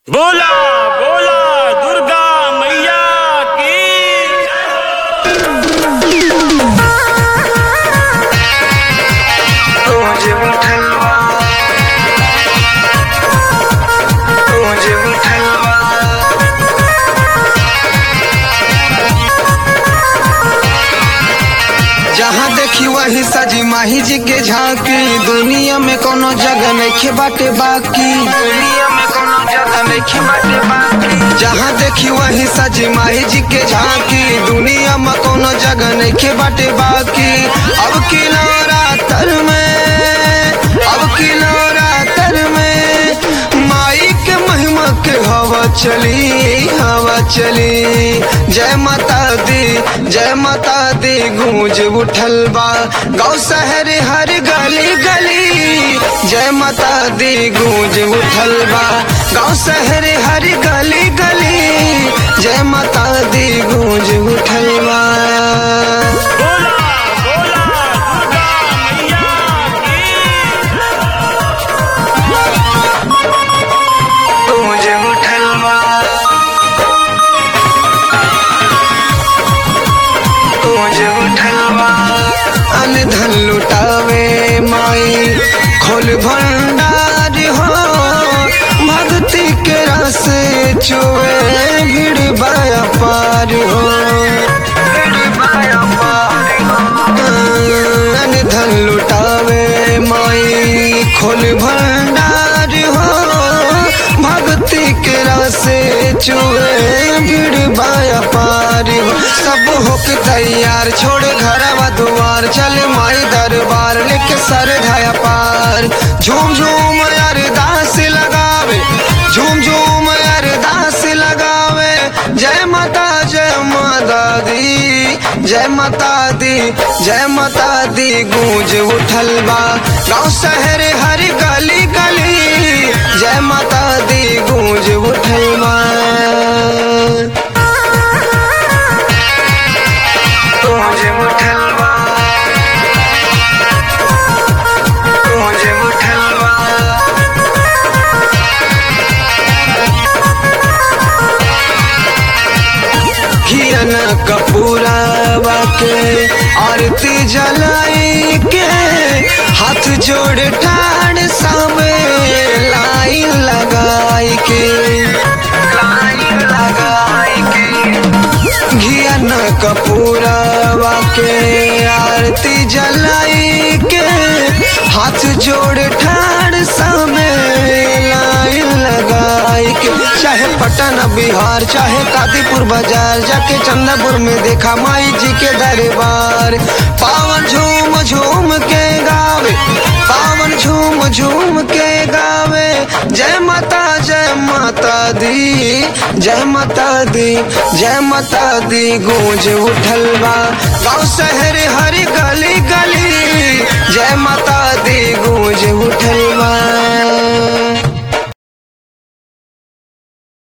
बोला बोला दुर्गा मैया की मुझे उठलवा मुझे उठलवा जहाँ देखी वही सजी माही जी के झांकी दुनिया में कोनो जगह नहीं बाटे बाकी दुनिया में कोनो जगह नहीं बाटे बाकी जहाँ देखी वही सजी माही जी के झांकी दुनिया में कोनो जगह नहीं बाटे बाकी अब की नवरात्र में अब की नवरात्र में माई के महिमा के हवा चली हवा चली जय माता दी जय माता दी गूंज उठल बा गाँव शहर हर गली गली जय माता दी गूंज उठल बा गाँव शहर हर गली गली जय माता दी गूंज उठल बा बोला बोला दुर्गा मैया की गूंज उठल बा गूंज उठल बा अन धन लुटावे माई खोल भंडार हो भक्ति के रस चुए भीड़ बाया पार हो भीड़ बाया पार अन धन लुटावे माई खोल भंडार हो भक्ति के रसे चुए भीड़ बाया पार हो सब होके तैयार छोड़ घरवा दुआर चल माई दरबार लेके सर ढाया पार झूम झूम अरदास लगावे झूम झूम अरदास लगावे जय माता जय माता दी जय माता दी जय माता दी गूंज उठल बा गाँव शहर हर गली गली जय माता दी गूंज उठल बा गूंज उठल बा गूंज उठल बा हिरन कपूरावा के आरती जलाई के हाथ जोड़ ठाड़ सामे लाइन लगाई के लाइन लगाई के घियन कपूरावा के आरती जलाई के हाथ जोड़ ठाड़ सामे लाइन लगाई के चाहे पटना बिहार चाहे कादीपुर बाजार जाके चंदापुर में देखा माई जी के दरबार पावन झूम झूम के गावे पावन झूम झूम के गावे जय माता जय माता दी जय माता दी जय माता दी गूंज उठल बा गाँव शहर हर गली